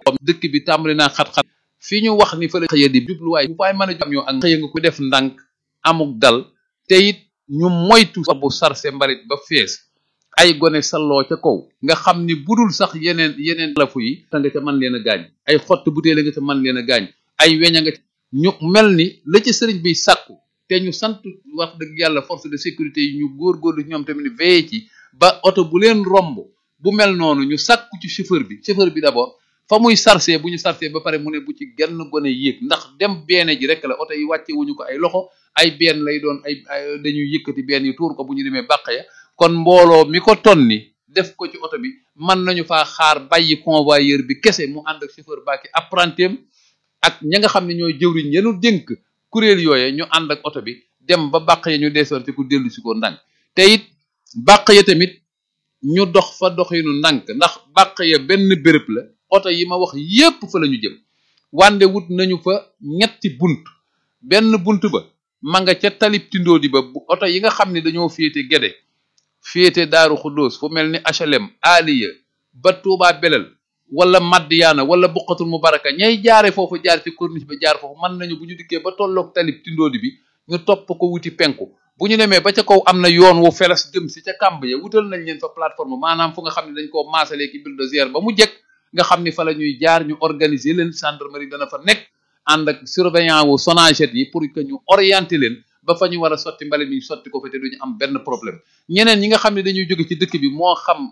dëkk bi tàmbali naa xat-xat fi ñu wax ni fa la xëya di jubluwaay bu faay mën a jam ñoo ak xëya nga ko def ndànk amuk dal te it ñu moytu bu sarse mbalit ba fees ay gone salloo ca kaw nga xam ni budul sax yeneen yeneen lafu yi ta nga ca mën leen a gaañ ay xott butéele nga ca mën leen a gaañ ay weñ a nga ñu mel ni la ci sëriñ bi sàkku te ñu sant wax dëgg yàlla force de sécurité yi ñu góorgóorlu ñoom tamit veillé ci ba oto bu leen romb bu mel noonu ñu sàkku ci chauffeur bi chauffeur bi d'abord fa muy sarse bu ñu sarse ba pare mu ne bu ci genn gone yéeg ndax dem beene ji rek la oto yi wàcce wuñu ko ay loxo ay benn lay doon ay dañuy yëkkati benn yi tuur ko bu ñu demee bàq ya kon mbooloo mi ko tonni def ko ci oto bi mën nañu faa xaar bàyyi convoyeur bi kese mu ànd ak chauffeur baaki apprentim ak ña nga xam ne ñooy jëwriñ yenu dénk kuréel yooye ñu ànd ak oto bi dem ba bàq ya ñu desoon te ku dellu si ko ndànk te it bàq ya tamit ñu dox fa doxinu ndànk ndax bàq ya benn béréb la oto yi ma wax yépp fa la ñu jëm wande wut nañu fa ñetti bunt benn bunt ba ma nga ca talib tindoodi ba bu oto yi nga xam ne dañoo féete gede féete daaru xuddoos fu mel ni HLM aliya ba Tuubaa belel wala Madiyaana wala buqatul mubaraka ñay jaare foofu jaar ci corniche ba jaar foofu mën nañu bu ñu dikkee ba tolloog talib tindoodi bi ñu topp ko wuti penku bu ñu demee ba ca kaw am na yoon wu feles jëm si ca kàmb ya wutal nañ leen fa plateforme maanaam fu nga xam ne dañ koo maasalee ki bulldozer ba mu jekk nga xam ni fa la ñuy jaar ñu organiser leen gendarmerie dana fa nekk ànd ak surveillant wu Sonaged yi pour que ñu orienter leen ba fa ñu war a sotti mbale mi ñu sotti ko fa te duñu am benn problème ñeneen ñi nga xam ne dañuy jóge ci dëkk bi moo xam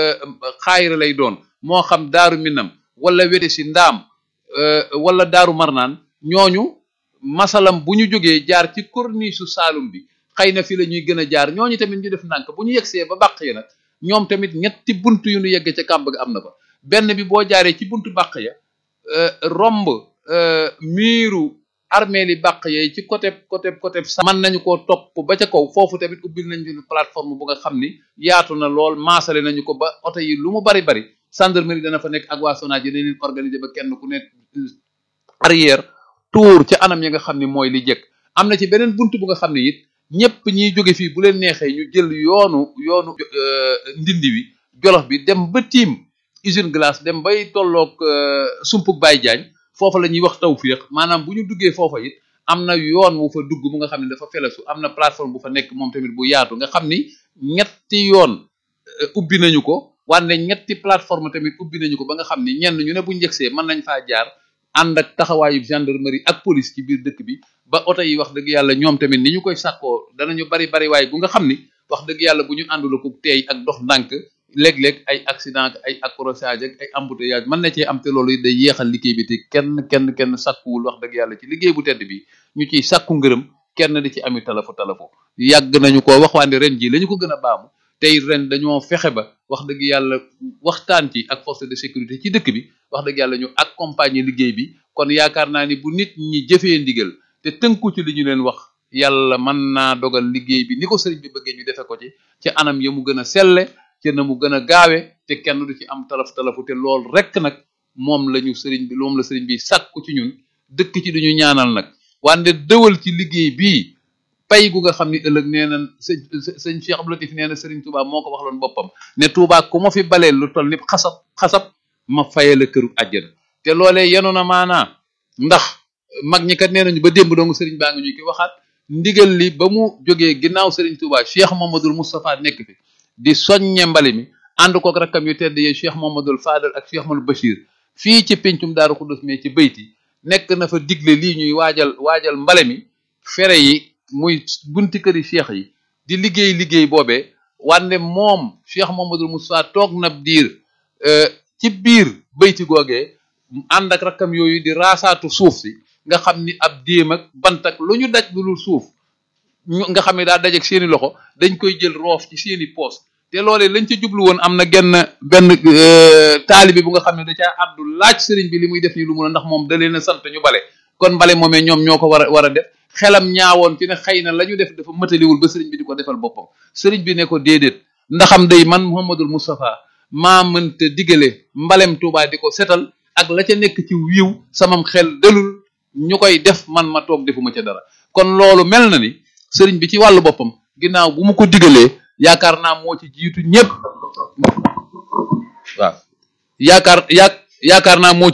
xaayira lay doon moo xam daaru minam wala wete si ndaam wala daaru marnaan ñooñu masalam bu ñu jógee jaar ci corniche su Saalum bi xëy na fi la ñuy gën a jaar ñooñu tamit ñu def ndànk bu ñu yegsee ba bàq ya nag ñoom tamit ñetti bunt yu ñu yeggee ca kàmb ga am na fa benn bi boo jaaree ci buntu bàq ya romb miiru armée li bàq yee ci côté côté côté sa mën nañu koo topp ba ca kaw foofu tamit ubbil nañ leen plateforme bu nga xam ni yaatu na lool maasale nañu ko ba oto yi lu mu bari bari gendarmerie dana fa nekk ak waa Sonaged dina leen organiser ba kenn ku nekk arrière tour ci anam yi nga xam ni mooy li jëkk am na ci beneen buntu bu nga xam ne it ñëpp ñiy jóge fii bu leen neexee ñu jël yoonu yoonu ndindi wi jolof bi dem ba tiim usine glace dem bay tolloog sumpuk Baye Diagne foofa la ñuy wax tawfiq maanaam bu ñu duggee foofa it am na yoon wu fa dugg bu nga xam ne dafa felesu am na plateforme bu fa nekk moom tamit bu yaatu nga xam ni ñetti yoon ubbi nañu ko wante ñetti plateforme tamit ubbi nañu ko ba nga xam ni ñenn ñu ne bu njëgsee mën nañ faa jaar ànd ak taxawaayu gendarmerie ak police ci biir dëkk bi ba oto yi wax dëgg yàlla ñoom tamit ni ñu koy sàkkoo danañu bari bari waaye bu nga xam ni wax dëgg yàlla bu ñu àndula ko teey ak dox ndànk léeg-léeg ay accident ay accrochage ak ay embouteillage mën na cee am te loolu it day yéexal liggéey bi te kenn kenn kenn sàkkuwul wax dëgg yàlla ci liggéey bu tedd bi ñu ciy sàkku ngërëm kenn di ci ami talafu talafu yàgg nañu ko wax waande ren ji la ñu ko gën a baamu tey ren dañoo fexe ba wax dëgg yàlla waxtaan ci ak force de sécurité ci dëkk bi wax dëgg yàlla ñu accompagner liggéey bi kon yaakaar naa ni bu nit ñi jëfee ndigal te tënku ci li ñu leen wax yàlla mën naa dogal liggéey bi ni ko sëriñ bi bëggee ñu defe ko ci ci anam ya mu gën a selle te na mu gën a gaawe te kenn du ci am talaf talafu te lool rek nag moom la ñu sëriñ bi moom la sëriñ bi sàkku ci ñun dëkk ci duñu ñaanal nag wante dëwal ci liggéey bii pay gu nga xam ni ëllëg nee na sëñ sëñ Cheikh Abdou Latif nee na sëriñ Touba moo ko waxloon boppam ne Touba ku ma fi baleel lu toll ni xasab xasab ma faye la këru àjjana te loolee yenu na maanaa ndax mag ñi kat nee nañu ba démb dong sëriñ baa ngi ñu ki waxaat ndigal li ba mu jógee ginnaaw sëriñ Touba Cheikh Mamadou Moustapha nekk fi di soññe mbali mi ànd kook rakkam yu tedd yi Cheikh Mamadou Fadal ak Cheikh Mamadou Bachir fii ci pencum Daaru Xudus mais ci bayti nekk na fa digle lii ñuy waajal waajal mbale mi fere yi muy bunti këri cheikh yi di liggéey liggéey boobee wande moom Cheikh Mamadou Moustapha toog na diir ci biir bayti googee ànd ak rakkam yooyu di raasaatu suuf si nga xam ni ab déem ak bant ak lu ñu daj lu dul suuf nga xam ne daa daj ak seeni loxo dañ koy jël roof ci seeni poos te loolee lañ ca jublu woon am na genn benn taalibi bu nga xam ne da caa addu laaj sëriñ bi li muy def nii lu mun a ndax moom da leen a sant ñu bale kon bale moomee ñoom ñoo ko war a war a def xelam ñaawoon ci ne xëy na la ñu def dafa mëtaliwul ba sëriñ bi di ko defal boppam sëriñ bi ne ko déedéet ndaxam day man Mouhamadul Moustapha maa mënta digale mbalem Tuubaa di ko setal ak la ca nekk ci wiiw samam xel dalul ñu koy def man ma toog defuma ca dara kon loolu mel na ni sëriñ bi ci wàllu boppam ginnaaw bu mu ko digalee yaakaar naa moo ci jiitu ñëpp waaw yaakaar yaa yaakaar naa moo